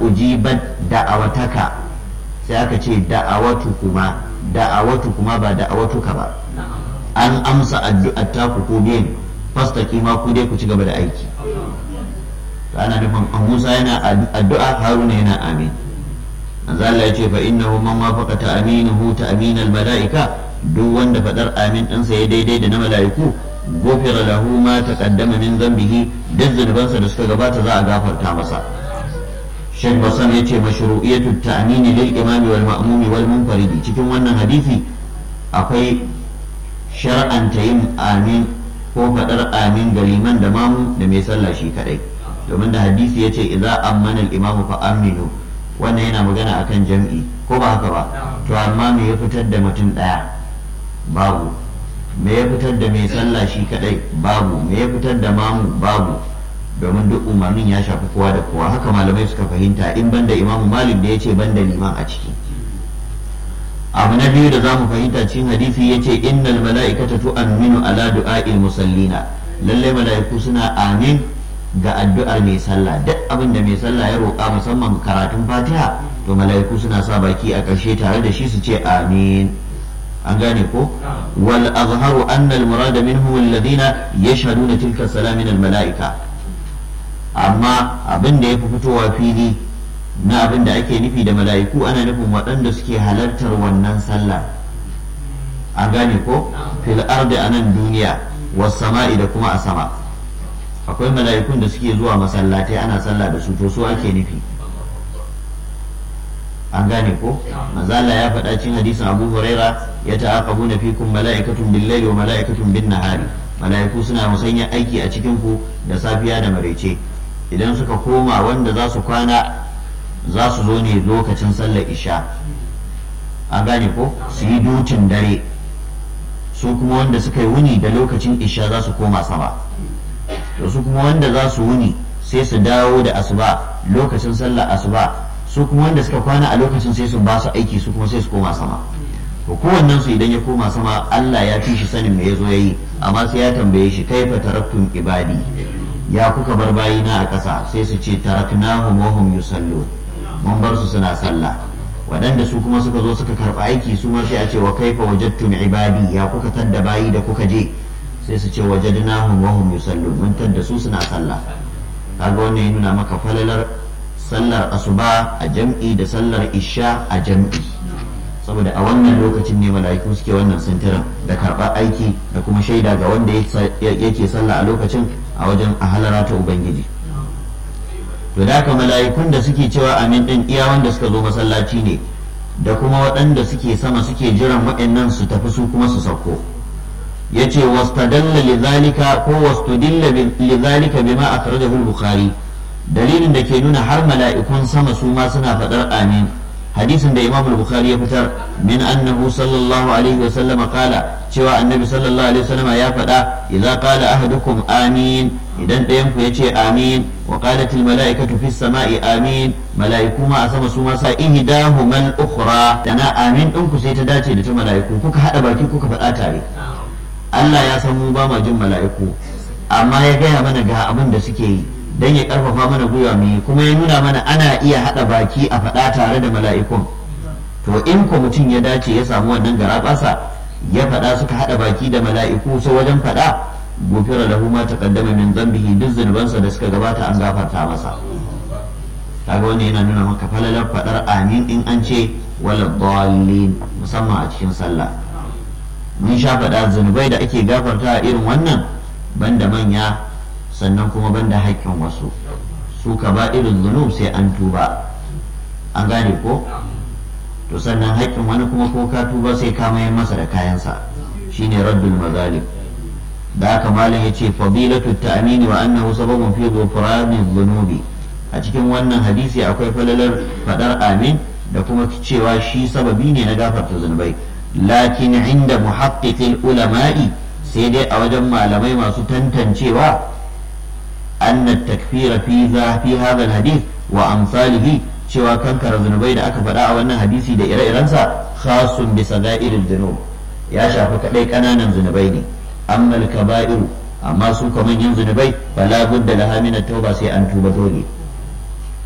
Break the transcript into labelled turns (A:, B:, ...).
A: ujibat da'awataka sai aka ce da'awatu kuma da'awatu kuma ba da'awatuka ba an amsa addu'ar taku ko biyan fastaki ma ku dai ku ci gaba da aiki to ana nufin an Musa yana addu'a Haruna yana amin manzo Allah ya ce fa innahu man wafaqa ta'minuhu ta'min al-mala'ika duk wanda fadar amin ɗinsa ya daidai da na mala'iku gofira lahu ma taqaddama min dhanbihi duk zunubansa da suka gabata za a gafarta masa Sheikh Basan ya ce mashru'iyatu ta'mini lil imami wal ma'mumi wal munfaridi cikin wannan hadisi akwai shar'anta yin amin ko faɗar amin ga liman da mamu da mai sallah shi kadai domin da hadisi ya ce idza ammana al-imamu fa aminu wannan yana magana akan jam'i ko ba haka ba to amma me ya fitar da mutum daya babu me ya fitar da mai sallah shi kadai babu me ya fitar da mamu babu domin duk umarnin ya shafi kowa da kowa haka malamai suka fahimta in banda imamu malik da ya ce banda liman a ciki abu na biyu da za mu fahimta cikin hadisi ya ce innal mala'ikata tu'minu ala du'a'il musallina lalle mala'iku suna amin ga addu'ar mai sallah duk abin da mai sallah ya roƙa musamman karatun fatiha to mala'iku suna sa baki a ƙarshe tare da shi su ce amin an gane ko wal azharu anna al murada minhum alladhina yashhaduna tilka salam min al mala'ika amma abin da yafi fitowa fili na abin da ake nufi da mala'iku ana nufin waɗanda suke halartar wannan sallah an gane ko fil ardi a nan duniya was sama'i da kuma a sama akwai mala'ikun da suke zuwa masallatai ana sallah da su to su ake nufi an gane ko manzala ya faɗa cikin hadisin abu huraira ya ta'aqabuna fikum mala'ikatun bil-laili wa mala'ikatun bin-nahari mala'iku suna musanya aiki a cikin ku da safiya da maraice idan suka koma wanda za su kwana za su zo ne lokacin sallar isha an gane ko su yi dutin dare su kuma wanda suka yi wuni da lokacin isha za su koma sama to su kuma wanda za su wuni sai su dawo da asuba lokacin sallar asuba su kuma wanda suka kwana a lokacin sai su ba su aiki su kuma sai su koma sama to kowannen su idan ya koma sama Allah ya fi shi sanin me yazo yayi amma sai ya tambaye shi kaifa taraktum ibadi ya kuka bar bayina a ƙasa sai su ce taraknahum wa hum yusallun mun bar su suna sallah waɗanda su kuma suka zo suka karɓi aiki su ma sai a ce wa kaifa wajadtum ibadi ya kuka tadda bayi da kuka je sai su ce wajadnahum wa hum yusallun mun tadda su suna sallah kaga wannan ya nuna maka falalar sallar asuba a jam'i da sallar isha a jam'i saboda a wannan lokacin ne mala'iku suke wannan sintirin da karɓar aiki da kuma shaida ga wanda yake sallah a lokacin a wajen a halara ta ubangiji to da haka mala'ikun da suke cewa amin din iya wanda suka zo masallaci ne da kuma waɗanda suke sama suke jiran waɗannan su tafi su kuma su sauko yace wastadalla lidhalika ko wastudilla lidhalika bima akhrajahu al-bukhari dalilin da ke nuna har mala'ikun sama su ma suna faɗar amin hadisin da imam al-bukhari ya fitar min annahu sallallahu alaihi wa sallama kala cewa annabi sallallahu alaihi wa sallama ya faɗa idza qala ahadukum amin idan ɗayan ku yace amin wa qalat al-mala'ikatu fis sama'i amin mala'iku ma a sama su ma sa ihdahumal ukhra dana amin din ku sai ta dace da ta mala'iku kuka hada baki kuka faɗa tare Allah ya san mu ba ma jin mala'iku amma ya gaya mana ga abin da suke yi don ya karfafa mana gwiwa mu kuma ya nuna mana ana iya haɗa baki a faɗa tare da mala'ikun to in ko mutum ya dace ya samu wannan garaɓasa ya faɗa suka haɗa baki da mala'iku so wajen faɗa gofira lahu ma taqaddama min dhanbihi duk zunubansa da suka gabata an gafarta masa kaga wannan yana nuna maka falalar faɗar amin in an ce wala dallin musamman a cikin sallah mun sha faɗa zunubai da ake gafarta irin wannan banda manya sannan kuma banda haƙƙin wasu su ka ba irin zunub sai an tuba an gane ko to sannan haƙƙin wani kuma ko ka tuba sai ka mayar masa da kayansa shine raddul mazalim da haka malam ya ce fadilatu ta'mini wa annahu sababun fi ghufrani dhunubi a cikin wannan hadisi akwai falalar fadar amin da kuma cewa shi sababi ne na gafarta zunubai lakin inda muhaqqiqil ulama'i sai dai a wajen malamai masu tantancewa أن التكفير في ذا في هذا الحديث وأمثاله cewa kankara zunubai da aka faɗa a wannan hadisi da ire-irensa khasun bi sagairil dhunub ya shafi kadai kananan zunubai ne amma kaba'iru amma su ka manyan zunubai fala budda laha min tauba sai an tuba dole